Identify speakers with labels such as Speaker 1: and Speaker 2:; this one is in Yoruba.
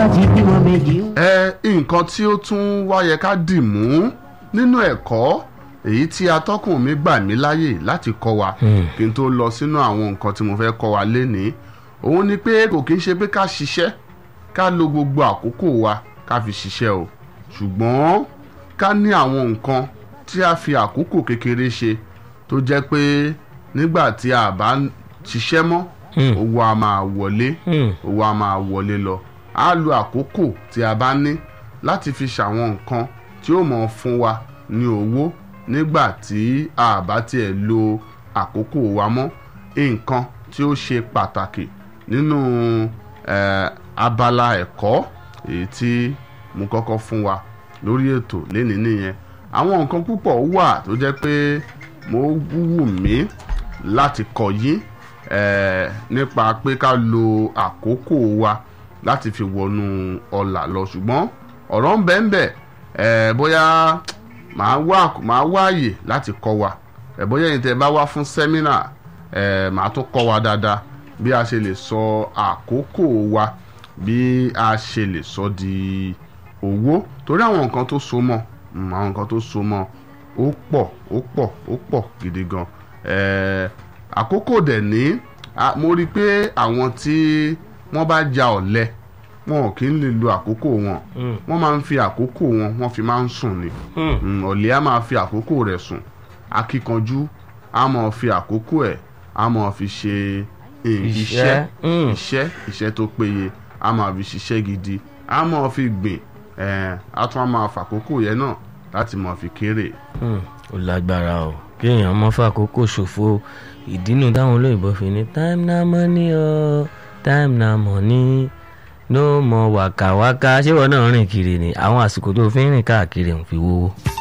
Speaker 1: ti bímọ méjì.
Speaker 2: ẹ nǹkan tí ó tún wá yẹ ká dì mú nínú ẹ̀kọ́ èyí tí atọ́kùn mi gbà mí láyè láti kọ́ wa kí n tó lọ sínú àwọn nǹkan tí mo fẹ́ kọ́ wa lénìí òun ni pé kò kí ń ṣe pé ká ṣiṣẹ́ ká lo gbogbo àkókò wa ká fi ṣiṣẹ́ o ṣùgbọ́n ká ní àwọn nǹkan tí a fi àkókò kékeré ṣe tó jẹ́ pé nígbà tí a bá ń ṣiṣẹ́ mọ́ owó a máa wọlé owó a máa wọlé lọ a lo àkókò tí a bá ní láti fi ṣàwọn nǹkan tí ó mọ̀ fún wa ní owó nígbà tí a bá tiẹ̀ lo àkókò wa mọ́ nǹkan tí ó ṣe pàtàkì nínú eh, abala ẹ̀kọ́ èyí tí mo kọ́kọ́ fún wa lórí ètò lénìí nìyẹn àwọn nǹkan púpọ̀ wà tó jẹ́ pé mo wù mí láti kọ́ yín eh, nípa pé ká lo àkókò wa láti fi wọnú ọ̀là lọ ṣùgbọ́n ọ̀rọ̀ ń bẹ ń bẹ eh, bóyá màá wá màá wá àyè láti kọ́ wa eh, bóyá ẹ̀yin tẹ́ bá wá fún sẹ́mínà eh, màá tún kọ́ wa dáadáa bí a ṣe lè sọ àkókò wa bí a ṣe lè sọ di owó torí àwọn nǹkan tó so mọ́ mm, àwọn nǹkan tó so mọ́ ó pọ̀ ó pọ̀ ó pọ̀ gidi gan eh, àkókò dẹ̀ ní a- mo rí i pé àwọn tí wọ́n bá ja ọ̀lẹ wọn ò kí ń lè lo àkókò wọn wọ́n máa ń fi àkókò wọn wọ́n fi máa ń sùn ni Mm, ọ̀lẹ á máa fi àkókò rẹ̀ sùn akíkanjú á máa fi àkókò ẹ̀ á máa fi ṣe eh, iṣẹ́
Speaker 3: Mm.
Speaker 2: iṣẹ́ iṣẹ́ tó péye á máa fi ṣiṣẹ́ gidi á máa fi gbìn eh, á tún á máa fàkókò yẹn náà láti máa fi kéré.
Speaker 3: Hmm, ó lágbára o kéèyàn mọ́ fàkókò ṣòfò ìdínú táwọn olóyìnbó fi ní time na money o time na money no more wàkàwàkà ṣé wọn náà rìn kiri ni àwọn àsìkò tó fi ń rìn káàkiri ń fi wówó.